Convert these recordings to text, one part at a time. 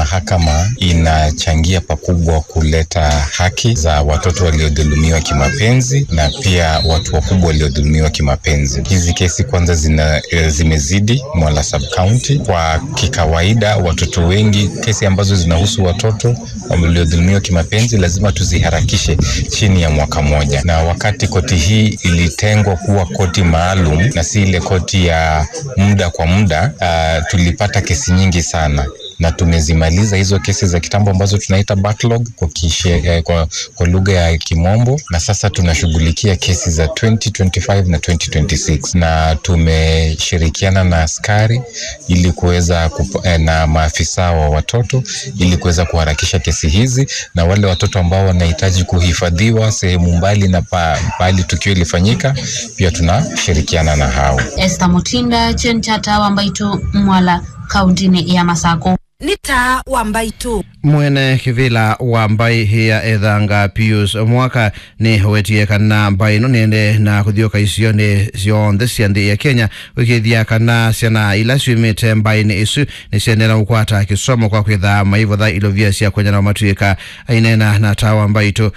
mahakama inachangia pakubwa kuleta haki za watoto waliodhulumiwa kimapenzi na pia watu wakubwa waliodhulumiwa kimapenzi. Hizi kesi kwanza zina, e, zimezidi Mwala sub county. Kwa kikawaida, watoto wengi, kesi ambazo zinahusu watoto waliodhulumiwa kimapenzi lazima tuziharakishe chini ya mwaka moja, na wakati koti hii ilitengwa kuwa koti maalum na si ile koti ya muda kwa muda, uh, tulipata kesi nyingi sana na tumezimaliza hizo kesi za kitambo ambazo tunaita backlog kwa, kishe, eh, kwa, kwa lugha ya Kimombo, na sasa tunashughulikia kesi za 2025 na 2026 na tumeshirikiana na askari ili kuweza eh, na maafisa wa watoto ili kuweza kuharakisha kesi hizi, na wale watoto ambao wanahitaji kuhifadhiwa sehemu mbali na pa, pahali tukio ilifanyika pia tunashirikiana na hao. Esther Mutinda Chenchata Wambaitu Mwala kauntini ya Masako nita wambaitu mwene kivila wa mbai hiya ethanga pius mwaka ni wetie kana mbai no nende na kuthioka icio ni cionthe cia nthi ya kenya wikithia kana ciana ila ciumite mbai-ini icu ni ciendera gukwata kisomo kwa kwitha maivotha ilovia cia kwenyana matuika ainena na tawa mbaitu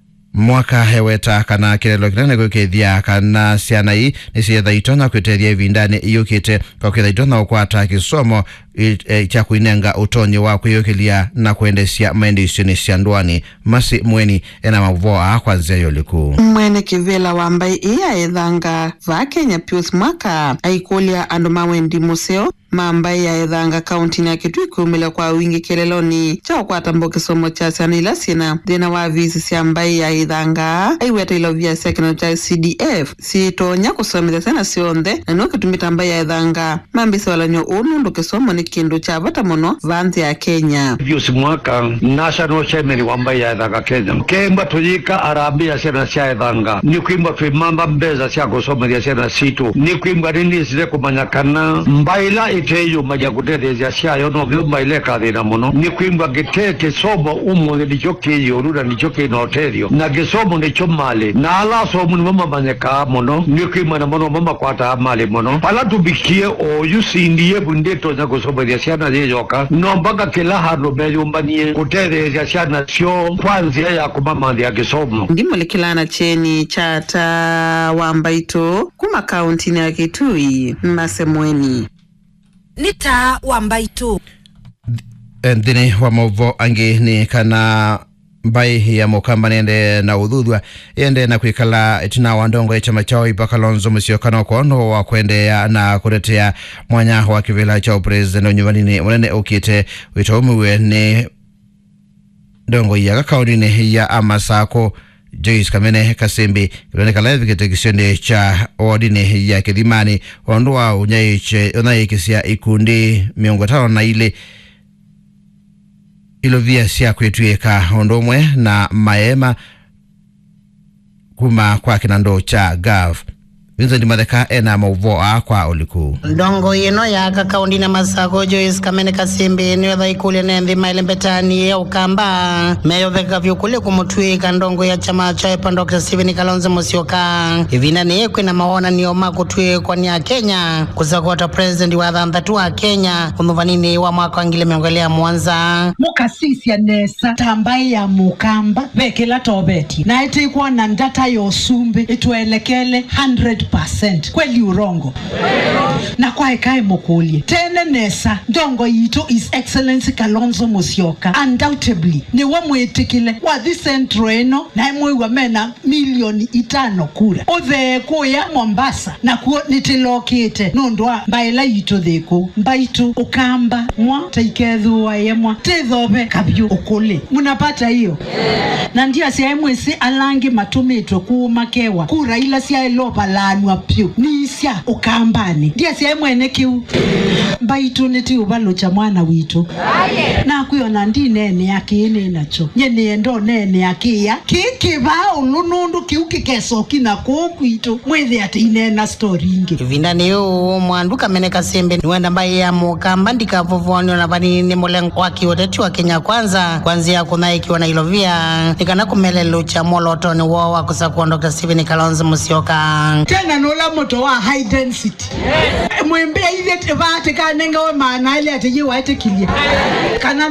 mwaka heweta kana kirelo kinene gwikithia kana ciana ii ni cietha itonya kwitethia ivindani iyukite kwa kwitha itonya gukwata kisomo e, cha kuinenga utonyi wa kwiyukilia na kuendesia maendicioni cia ndwani masi mweni ena mavoa kwanzia yoliku mwene kivela wa mbai iya ethanga va kenya pius mwaka aikulia andu mawendi museo mambai ya ethanga kauntini ya kitui kumila kwa wingi kileloni cha ukwatamba kisomo cha ciana ila cina thina wa visi cia mbai ya ithanga aiweta ilovia cia kino cha cdf sitonya kusomithia ciana cionthe na no kitumita mbai ya ithanga mambisa walanyo uu nundu kisomo ni kindu cha vata muno va nthi ya kenya Pius Mwaka national chairman wa mbai ya ethanga Kenya kemba tuyika arambia ciana cia ethanga ni kwimba twimamba mbeza cia gusomeria ciana citu ni kwimba nini cire kumanya kana mbaila iteyumagia gutetheria ciayo no vyumba ileka thina muno ni kwimba gite kisomo umuthi nicho kiyuru na nicho kinoterio na gisomo nicho mali na alasomu nimo mamanyeka muno ni kwimba na muno mamakwata mali muno pala tubikie oyu sindie bunditonya gusomeria ciana yiyoka no mpaka kila handu meyumbanie gutetheria ciana cio kwa njia ya kumamanthia gisomo ndimulikilana cheni chata wa mbaitu kuma kauntini ya kitui masemweni nita wambaitu nthini wa mauvo angi ni kana mbai ya mukamba nende na uthuthua yende na kwikala itina wa ndongo ya chama chao ipakalonzo musiokano kono wa kuendeea na kutetea mwanya wa kivila cha upresident unyuvanini munene ukite wito umiwe ni ndongo ya kakaundini ya amasako Joyce Kamene Kasembi kiloneka live kitekisioni cha wodini ya Kithimani wandu wa unyaiche unaikisia ikundi miongo tano na ile ilovia cia kwitwika undu umwe na maema kuma kwa kinando cha gav Vincent Matheka ena mauvoa kwa uliku ndongo ino yaka kaundi na masako Joyce Kamene Kasimbi niyo thaikule nenthi maile mbetani ya ukamba meyotheka vyukule kumutwika ndongo ya chama cha EPA Dr. Stephen Kalonzo Musyoka ivina niye kwina maona niyo makutwikwa ni a Kenya kusakota president wa thanthatu wa Kenya umuvanini wa mwaka wa ngile miongo ya mwanza mukasisya nesa tambai ya mukamba vekela tobeti na itikwa na ndata ya usumbi itwelekele 100% kweli urongo na kwaekae mukulie tene nesa ndongo yitu is excellency kalonzo musyoka undoubtedly niwe mwitikile wathi centro ino nae mwiwa mena milioni itano kura uthekuya mombasa nakuo nitilokite nundu wa mbaila yitu thiku mbaitu ukamba mwa taikethua yemwa tithove kabyu ukuli munapata hiyo na ndia cia mwisi alangi matumitwe kuuma kewa kura ila ciaelovalanwa pyu nicia ukambani ndia cia mwene kiu mbaitu nitiuvalucha mwana witu nakwiyona ndi nene akini nacho nyeniendo nene akia kikiva ulu nundu kiu kikecoki na kuu kwitu mwithi ati inena stori ingi ivinda niyo mwandu kamene kasembe niwenda mbai ya mukamba ndikavuvonio na vanini mulengo wa kiuteti wa kenya kwanza kwanzia kunaikiwa na ilovia nikana kumelelucha molotoni wo wa kusakua dr stephen kalonzo musyoka tena nola moto wa high density mwembe ile vate kanenga we maana ile ati yiwaite kilia kana